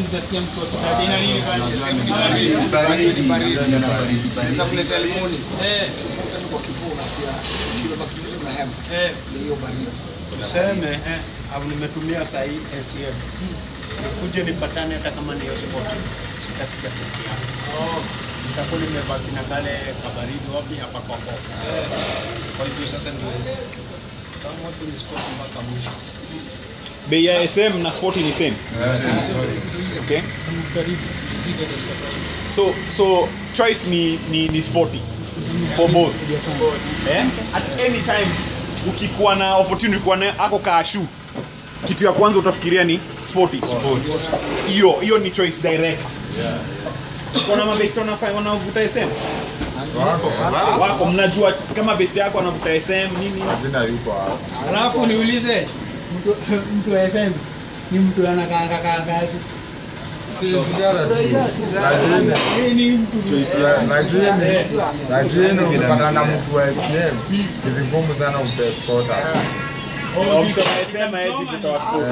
utasikia mtu akitaja ina nini kwani? Ama vile. Baridi, baridi, baridi. Sasa kuleta limoni Eh, yani kwa kifua unasikia kile bakteria na hema eh, ya hiyo baridi. tuseme eh. au nimetumia sahi ACM nikuje nipatane hata kama ni sport sitasikia test yangu Oh, nitakuwa nimebaki na kale kabaridi wapi hapa kwa kwa kwa hivyo sasa ndio kama watu ni sport mpaka mwisho bei ya sm na spoti ni same okay karibu. Sijui kama sikafanya. so so choice ni ni, ni sporty for both eh? at any time ukikuwa na opportunity kuwa na ako kaashu kitu ya kwanza utafikiria ni sporty hiyo hiyo ni choice direct kuna mabest wanafanya wanavuta sm wako mnajua kama best yako anavuta sm nini Jina yuko hapo. Alafu niulize mtu mtu wa SM ni mtu anakaanga kaangaje? Sigara tu. Yeye ni mtu Lakini lakini ukipata na mtu wa SCM ni vigumu sana umtespota. Msema sm hawezi vuta wa sport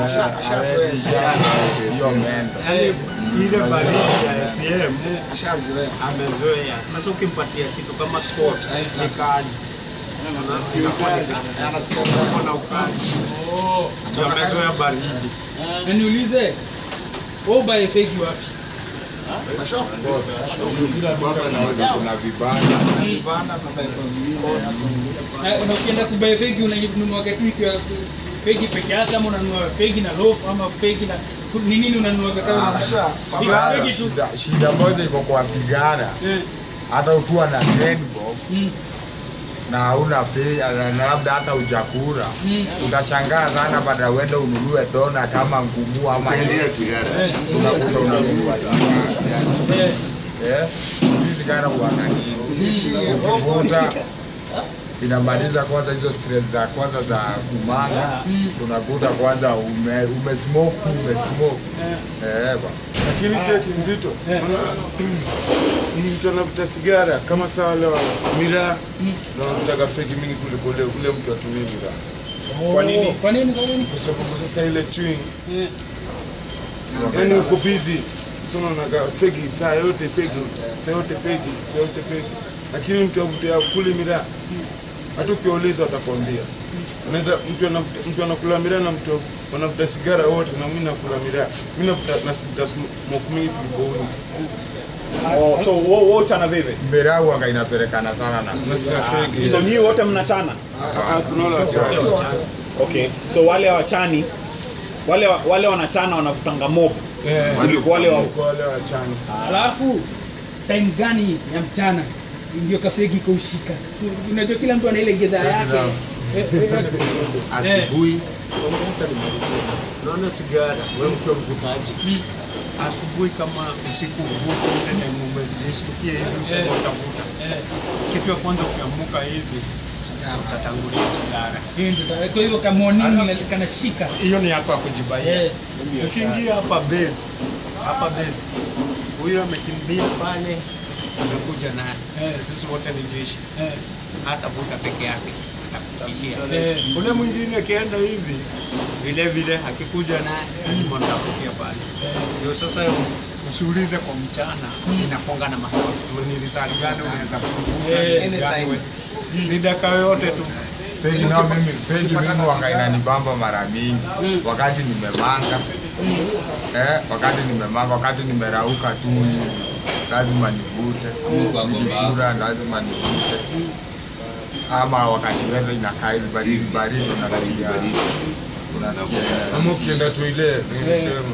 Hiyo mendo. yani ile baridi ya ACM Ashazoea. amezoea sasa ukimpatia kitu kama sport ni kali nafikiri kali Anasikia na ukali Oh. ndio amezoea baridi Na niulize wewe ubaye fake wapi? Hapa naona kuna vibanda. vibanda na baiba vingine. Na na ukienda kubaye fake unanunua kitu ikiwa fake peke yake ama unanunua fake na loaf ama fake na ni nini unanunua kama Sigara, fake tu. shida- Shida moja iko kwa sigara, Eh. hata ukiwa na rainbow Mm. na hauna bei na na labda hata ujakura Mm. utashangaa sana baada uende ununue dona kama ngumu ama Ndia sigara. Eh. unakuta unanunua sigara. Eh. Eh, hii sigara huanga nini? Ukivuta inamaliza kwanza hizo stress za kwanza za kumanga, unakuta kwanza ume umesmoke tu, umesmoke eh ba lakini cheki mzito mtu anavuta sigara kama saa wale wa miraa na wanavutaga feki mingi kuliko ule ule mtu atumii miraa Kwa nini? Kwa nini? Kwa nini? kwa sababu sasa ile chewing Eh. yani uko busy so unaonaga feki saa yote feki saa yote feki saa yote feki lakini mtu avutia kuli miraa hata ukiuliza watakwambia unaweza mtu anavuta mtu anakula miraa na mtu wanavuta sigara wote na mimi nakula miraa mimi navuta navuta smoke mingi kuliko huyu oh, so wo- wote ana vive mbera huanga inapelekana sana na na sina feki so nyii wote mnachana alafu naona wachache okay so wale wachani wale wa- wale wanachana wanavutanga mob kuliko wale wa kwa wale wachani Alafu time gani ya mchana ndio kafegi kaushika? Unajua kila mtu ana ile gedhaa yake. Eh, eh, eh. Asubuhi unaona sigara wewe mkiwa mvutaji asubuhi kama usiku uvuta ile time umezistukia hivi usema Eh. utavuta Eh. kitu ya kwanza ukiamuka hivi utatangulia sigara Hiyo ndio. Kwa hivyo kama morning kanashika. hiyo ni yako ya kujibaia Eh. ukiingia hapa base hapa base huyo amekimbia pale amekuja naye Eh. sisi wote ni jeshi Eh. hatavuta peke yake atakuchishia Eh. ule mwingine akienda hivi vile vile akikuja naye lazima nitakutia pale ndio sasa usiulize kwa mchana inakonga na masaa ni risali gani unaweza Eh. kufunga yani ni dakika yoyote tu Peji nao mimi peji mimi wanga inanibamba mara mingi wakati nimemanga eh, wakati nimemanga, wakati nimerauka tu hivi lazima nivute, nikikula lazima nivute, ama wakati weather inakaa hivi baridi baridi, unasikia unasikia ama ukienda tu ile nilisema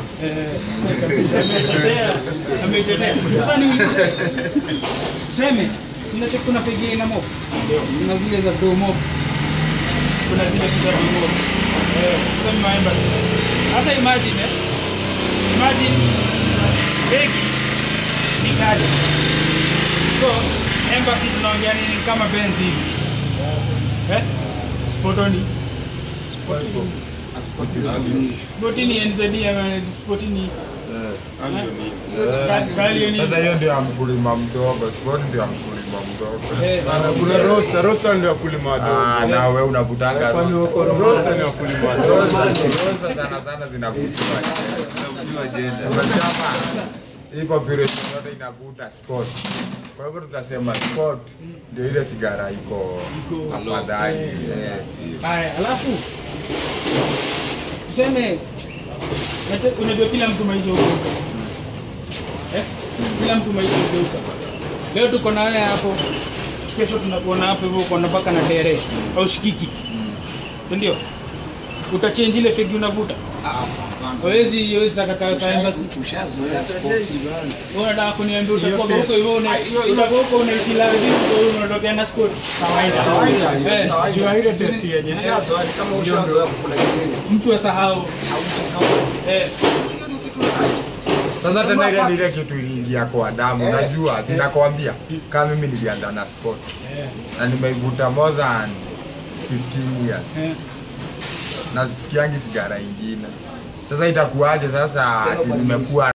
Ametetea. Sasa niulize. Seme, kuna kuna fegi ina mob. Kuna zile za do mob. Kuna zile za do mob. Eh, sasa maemba. Sasa imagine eh. Imagine fegi ni kali. So, embassy tunaongea nini kama Benz hivi. Eh? Spotoni. Spotoni. Spotini NZD ama Spotini Ka- kalio ni Sasa hiyo ndio ya mkulima mdogo, sport ndio ya mkulima mdogo. eh, Bana, kuna rosta rosta ndio wakulima wadogo Ah, na wewe unavutanga kwani rosta. uko rosta ni wakulima wadogo Rosta rosta sana sana zinavutiwa. Unachapa hii population yote inavuta sport. Kwa hivyo tutasema sport ndio ile sigara iko afadhali. eh. haya alafu tuseme unate- unajua kila mtu maisha hugeuka eh? kila mtu maisha hugeuka leo tuko na wewe hapo kesho tunakuona hapo hivyo uko na mpaka na tere au shikiki Si ndio utachange ile fegi unavuta hawezi hawezi takata kaenda wewe unataka kuniambia utakuwa huko hivyo una utakuwa huko unaishi la vipi kwa hiyo unatokea na sport kawaida eh jua ile test yenye Ushazoea, kama ushazoea kukula kingine, mtu asahau eh Sasa tena ile ni ile kitu iliingia kwa damu, unajua, sinakwambia kama mimi nilianza na sport na nimeivuta more than 15 years eh na sikiangi sigara ingine. Sasa itakuwaje sasa ati nimekuwa